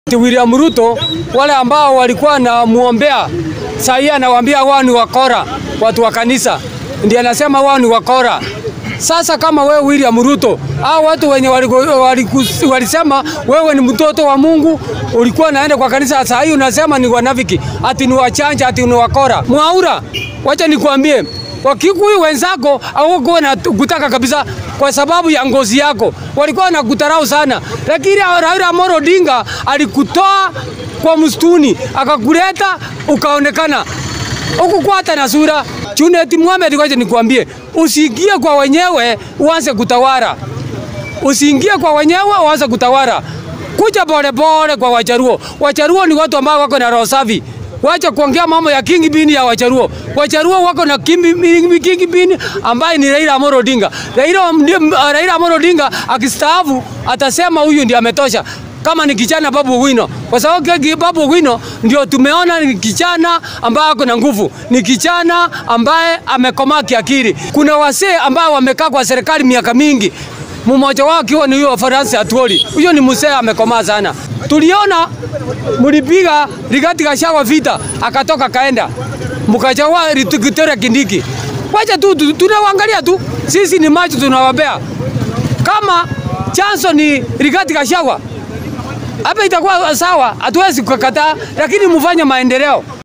William Ruto wale ambao walikuwa na muombea sahii, anawaambia wao ni wakora, watu wa kanisa ndiye anasema wao ni wakora. Sasa kama wewe William Ruto, hao watu wenye waliku- waliku- walisema wewe ni mtoto wa Mungu, ulikuwa naenda kwa kanisa, saa hii unasema ni wanafiki, ati ni wachanja, ati ni wakora. Mwaura, wacha nikwambie, Wakikuyu wenzako hawakuwa na kutaka kabisa kwa sababu ya ngozi yako, walikuwa na kutarau sana, lakini Raila Amolo Odinga alikutoa kwa msituni akakuleta ukaonekana huku hata na sura. Junet Mohamed, ngoja nikwambie, usiingie kwa wenyewe uanze kutawara, usiingie kwa wenyewe uanze kutawara. Kuja pole pole kwa Wajaruo. Wajaruo ni watu ambao wako na roho safi. Wacha kuongea mambo ya king bin ya Wajaruo. Wajaruo wako na king, king bin ambaye ni Raila Amolo Odinga. Raila, ndi- Raila Amolo Odinga akistaafu atasema huyu ndiye ametosha kama ni kijana Babu Wino, kwa sababu keki Babu Wino ndio tumeona ni kijana ambaye ako na nguvu, ni kijana ambaye amekomaa kiakili. Kuna wasee ambao wamekaa kwa serikali miaka mingi, mmoja wao akiwa ni huyo Francis Atwoli. Huyo ni mzee amekomaa sana. Tuliona mlipiga Rigathi Gachagua vita, akatoka kaenda, mkachagua Kithure Kindiki. Wacha tu tu- tunawaangalia tu, sisi ni macho tunawapea. Kama chanzo ni Rigathi Gachagua hapa itakuwa sawa, hatuwezi kukataa, lakini mfanye maendeleo.